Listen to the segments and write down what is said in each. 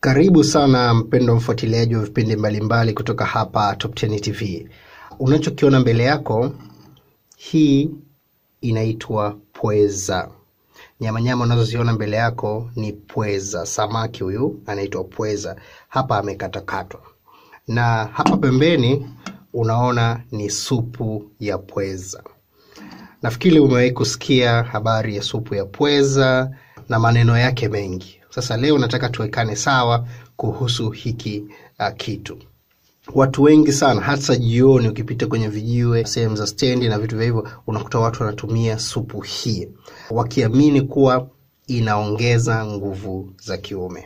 Karibu sana mpendo mfuatiliaji wa vipindi mbalimbali kutoka hapa Top 10 TV. Unachokiona mbele yako, hii inaitwa pweza. Nyamanyama unazoziona mbele yako ni pweza. Samaki huyu anaitwa pweza, hapa amekatakatwa, na hapa pembeni unaona ni supu ya pweza. Nafikiri umewahi kusikia habari ya supu ya pweza na maneno yake mengi. Sasa leo nataka tuwekane sawa kuhusu hiki uh, kitu. Watu wengi sana, hasa jioni ukipita kwenye vijiwe, sehemu za stendi na vitu vya hivyo, unakuta watu wanatumia supu hii wakiamini kuwa inaongeza nguvu za kiume.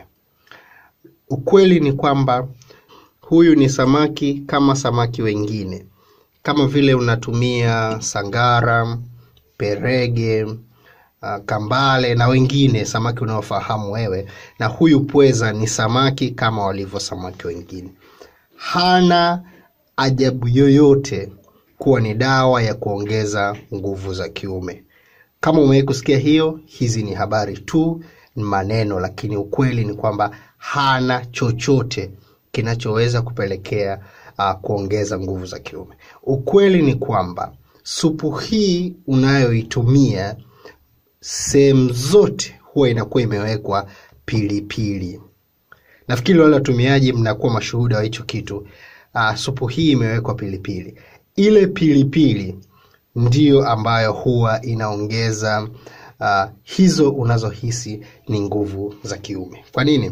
Ukweli ni kwamba huyu ni samaki kama samaki wengine, kama vile unatumia sangara, perege, uh, kambale na wengine samaki unaofahamu wewe, na huyu pweza ni samaki kama walivyo samaki wengine. Hana ajabu yoyote kuwa ni dawa ya kuongeza nguvu za kiume. Kama umewahi kusikia hiyo, hizi ni habari tu, ni maneno, lakini ukweli ni kwamba hana chochote kinachoweza kupelekea uh, kuongeza nguvu za kiume. Ukweli ni kwamba supu hii unayoitumia sehemu zote huwa inakuwa imewekwa pilipili. Nafikiri wale watumiaji mnakuwa mashuhuda wa hicho kitu. Uh, supu hii imewekwa pilipili. Ile pilipili ndiyo ambayo huwa inaongeza uh, hizo unazohisi ni nguvu za kiume. Kwa nini?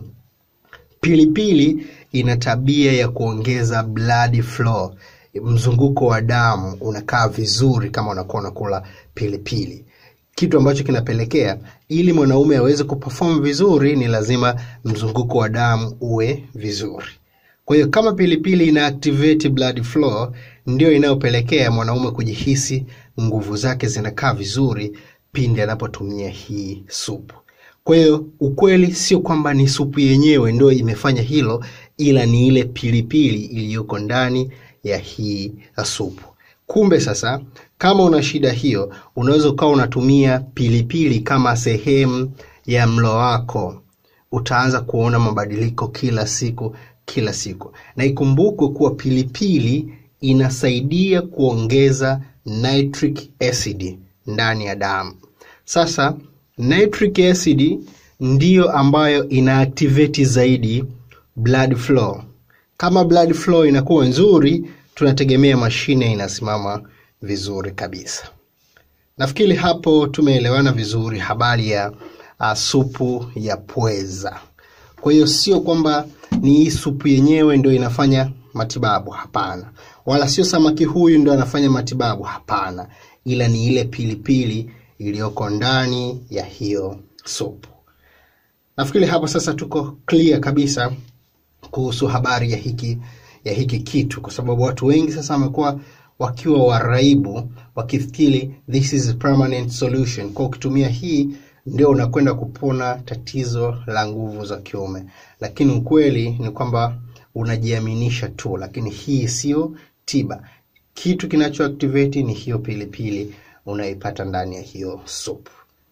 Pilipili ina tabia ya kuongeza blood flow, mzunguko wa damu unakaa vizuri kama unakuwa unakula pilipili, kitu ambacho kinapelekea ili mwanaume aweze kuperform vizuri, ni lazima mzunguko wa damu uwe vizuri. Kwa hiyo kama pilipili ina activate blood flow, ndio inayopelekea mwanaume kujihisi nguvu zake zinakaa vizuri pindi anapotumia hii supu. Kwa hiyo ukweli sio kwamba ni supu yenyewe ndio imefanya hilo, ila ni ile pilipili iliyoko ndani ya hii supu. Kumbe sasa, kama una shida hiyo, unaweza ukawa unatumia pilipili kama sehemu ya mlo wako, utaanza kuona mabadiliko kila siku kila siku, na ikumbukwe kuwa pilipili inasaidia kuongeza nitric acid ndani ya damu. Sasa nitric acid ndiyo ambayo ina activate zaidi blood flow. Kama blood flow inakuwa nzuri, tunategemea mashine inasimama vizuri kabisa. Nafikiri hapo tumeelewana vizuri habari ya uh, supu ya pweza. Kwa hiyo sio kwamba ni hii supu yenyewe ndio inafanya matibabu, hapana, wala sio samaki huyu ndio anafanya matibabu, hapana, ila ni ile pilipili iliyoko ndani ya hiyo supu. Nafikiri hapo sasa tuko clear kabisa kuhusu habari ya hiki ya hiki kitu, kwa sababu watu wengi sasa wamekuwa wakiwa waraibu wakifikiri this is a permanent solution, kwa ukitumia hii ndio unakwenda kupona tatizo la nguvu za kiume, lakini ukweli ni kwamba unajiaminisha tu, lakini hii sio tiba. Kitu kinachoactivate ni hiyo pilipili unaipata ndani ya hiyo supu.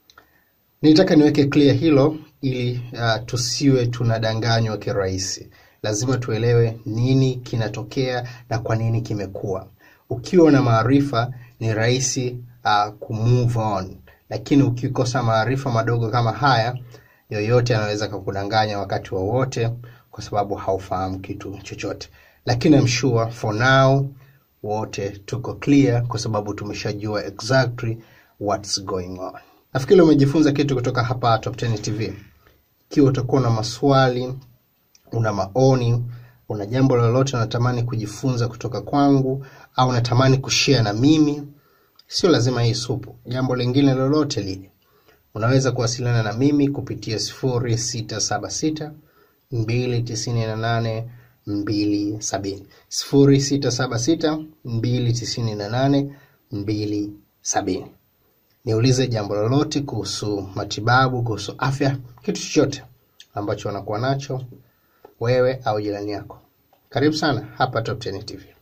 Nilitaka niweke clear hilo ili uh, tusiwe tunadanganywa kirahisi. Lazima tuelewe nini kinatokea na kwa nini kimekuwa. Ukiwa na maarifa ni rahisi uh, kumove on, lakini ukikosa maarifa madogo kama haya, yoyote anaweza kukudanganya wakati wowote wa kwa sababu haufahamu kitu chochote, lakini I'm sure for now wote tuko clear kwa sababu tumeshajua exactly what's going on. Nafikiri umejifunza kitu kutoka hapa Top 10 TV. Ikiwa utakuwa na maswali, una maoni, una jambo lolote unatamani kujifunza kutoka kwangu au unatamani kushare na mimi, sio lazima hii supu, jambo lingine lolote lile, unaweza kuwasiliana na mimi kupitia 0676 298 270 0676 298 270. Niulize jambo lolote kuhusu matibabu, kuhusu afya, kitu chochote ambacho unakuwa nacho wewe au jirani yako. Karibu sana hapa Top 10 TV.